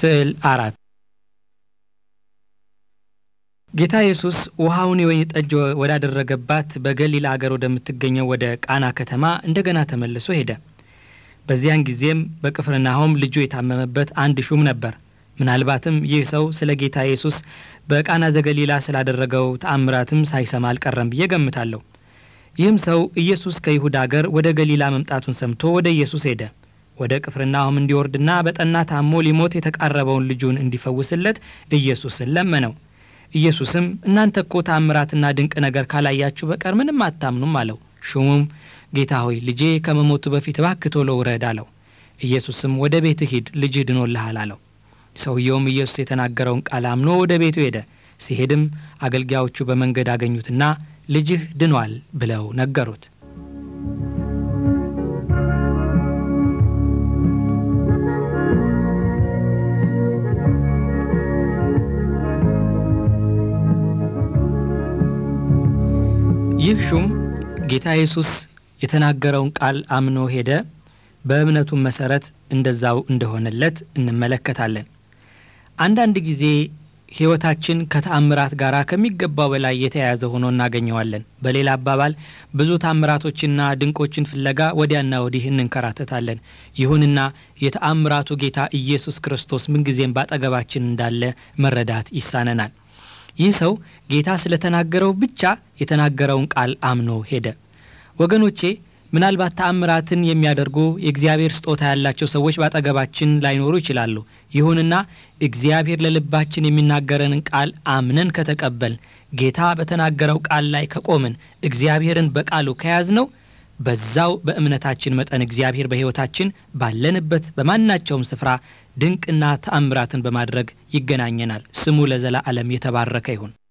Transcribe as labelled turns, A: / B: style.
A: ስዕል አራት ጌታ ኢየሱስ ውሃውን የወይን ጠጅ ወዳደረገባት በገሊላ አገር ወደምትገኘው ወደ ቃና ከተማ እንደገና ተመልሶ ሄደ። በዚያን ጊዜም በቅፍርናሆም ልጁ የታመመበት አንድ ሹም ነበር። ምናልባትም ይህ ሰው ስለ ጌታ ኢየሱስ በቃና ዘገሊላ ስላደረገው ተአምራትም ሳይሰማ አልቀረም ብዬ ገምታለሁ። ይህም ሰው ኢየሱስ ከይሁዳ አገር ወደ ገሊላ መምጣቱን ሰምቶ ወደ ኢየሱስ ሄደ። ወደ ቅፍርናሆም እንዲወርድና በጠና ታሞ ሊሞት የተቃረበውን ልጁን እንዲፈውስለት ኢየሱስን ለመነው። ኢየሱስም እናንተ እኮ ተአምራትና ድንቅ ነገር ካላያችሁ በቀር ምንም አታምኑም አለው። ሹሙም ጌታ ሆይ ልጄ ከመሞቱ በፊት እባክህ ቶሎ ውረድ አለው። ኢየሱስም ወደ ቤትህ ሂድ፣ ልጅህ ድኖልሃል አለው። ሰውየውም ኢየሱስ የተናገረውን ቃል አምኖ ወደ ቤቱ ሄደ። ሲሄድም አገልጋዮቹ በመንገድ አገኙትና ልጅህ ድኗል ብለው ነገሩት። ይህ ሹም ጌታ ኢየሱስ የተናገረውን ቃል አምኖ ሄደ። በእምነቱም መሰረት እንደዛው እንደሆነለት እንመለከታለን። አንዳንድ ጊዜ ሕይወታችን ከተአምራት ጋር ከሚገባው በላይ የተያያዘ ሆኖ እናገኘዋለን። በሌላ አባባል ብዙ ታምራቶችና ድንቆችን ፍለጋ ወዲያና ወዲህ እንንከራተታለን። ይሁንና የተአምራቱ ጌታ ኢየሱስ ክርስቶስ ምንጊዜም ባጠገባችን እንዳለ መረዳት ይሳነናል። ይህ ሰው ጌታ ስለተናገረው ብቻ የተናገረውን ቃል አምኖ ሄደ። ወገኖቼ ምናልባት ተአምራትን የሚያደርጉ የእግዚአብሔር ስጦታ ያላቸው ሰዎች ባጠገባችን ላይኖሩ ይችላሉ። ይሁንና እግዚአብሔር ለልባችን የሚናገረንን ቃል አምነን ከተቀበል፣ ጌታ በተናገረው ቃል ላይ ከቆምን፣ እግዚአብሔርን በቃሉ ከያዝነው በዛው በእምነታችን መጠን እግዚአብሔር በሕይወታችን ባለንበት በማናቸውም ስፍራ ድንቅና ተአምራትን በማድረግ ይገናኘናል። ስሙ ለዘላለም የተባረከ ይሁን።